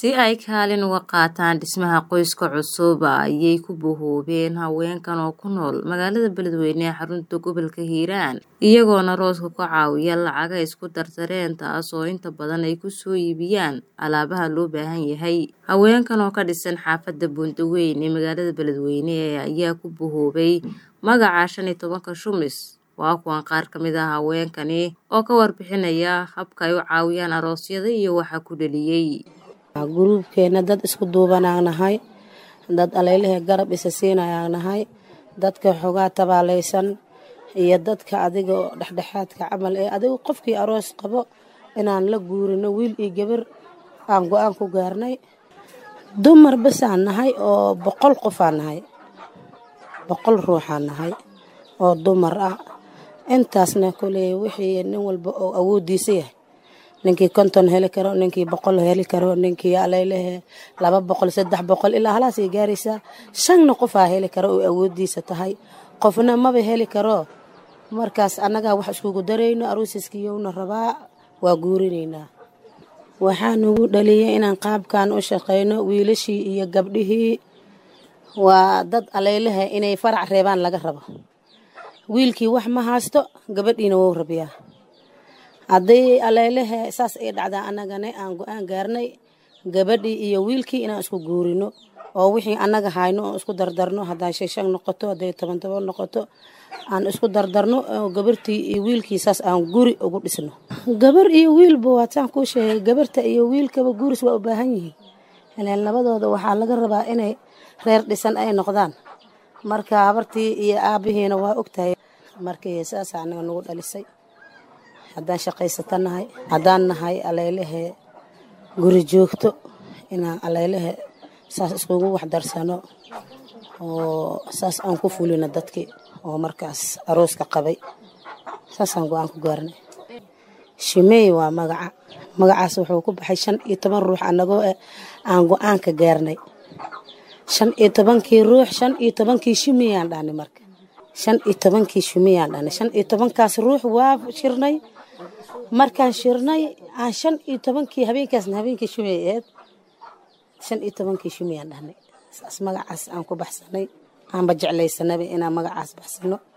si ay kaalin uga qaataan dhismaha qoyska cusub ayay ku bohoobeen haweenkan oo ku nool magaalada beledweyne ee xarunta gobolka hiiraan iyagoona rooska ka caawiya lacaga isku dardareen taas oo inta badan ay kusoo iibiyaan alaabaha loo baahan yahay haweenkan oo ka dhisan xaafadda buundaweyn ee magaalada beledweyne ayaa ku bohoobay magaca shan iyo tobanka shumis waa kuwan qaar ka mid ah haweenkani oo ka warbixinaya habka ay u caawiyaan aroosyada iyo waxa ku dheliyey guruubkeena dad isku duubanaan nahay dad aleylahe garab isa siinayaan nahay dadka xogaa tabaalaysan iyo dadka adiga oo dhexdhexaadka camal ee adigu qofkii aroos qabo inaan la guurino wiil iyo gabar aan go-aan ku gaarnay dumar basaan nahay oo boqol qofaan nahay boqol ruuxaan nahay oo dumar ah intaasna koley wixii nin walba oo awoodiisa yahay ninkii konton heli karo ninkii boqol heli karo ninkii aleylehe laba boqol saddex boqol ilaa halaasay gaaraysaa shanna qofaa heli karo oo awoodiisa tahay qofna maba heli karo markaas annagaa wax iskugu darayno aruusiskiyowna rabaa waa guurinaynaa waxaa nagu dhaliyay inaan qaabkan u shaqayno wiilashii iyo gabdhihii waa dad aleylehe inay farac reebaan laga rabo wiilkii wax ma haysto gabadhiina wou rabiyaa haddii aleylehe saas ay dhacdaa annagana aan go-aan gaarnay gabadhii iyo wiilkii inaan isku guurino oo wixii annaga hayno oo isku dardarno hadday shan shan noqoto hadday toban toban noqoto aan isku dardarno oo gabartii iyo wiilkii saas aan guri ugu dhisno gabar iyo wiilba waataan kuu sheegay gabarta iyo wiilkaba guuris waa u baahan yihiin ileen labadooda waxaa laga rabaa inay reer dhisan ay noqdaan marka habartii iyo aabihiina waa ogtahay markii saasa annaga nagu dhalisay haddaan shaqaysato nahay haddaan nahay aleylehe guri joogto inaan aleylehe saas iskugu waxdarsano oo saas aan ku fulino dadkii oo markaas arooska qabay saasaan go-aan ku gaarnay shimeey waa magaca magacaas wuxuu ku baxay shan iyo toban ruux annagoo eh aan go-aanka gaarnay shan iyo tobankii ruux shan iyo tobankii shimiyaan dhahnay marka shan iyo tobankii shumiyaan dhahnay shan iyo tobankaas ruux waa shirnay markaan shirnay aan shan iyo tobankii habeenkaasna habeenkii shumey aheed shan iyo tobankii shumiyaan dhahnay saas magacaas aan ku baxsanay aanba jeclaysanaba inaan magacaas baxsano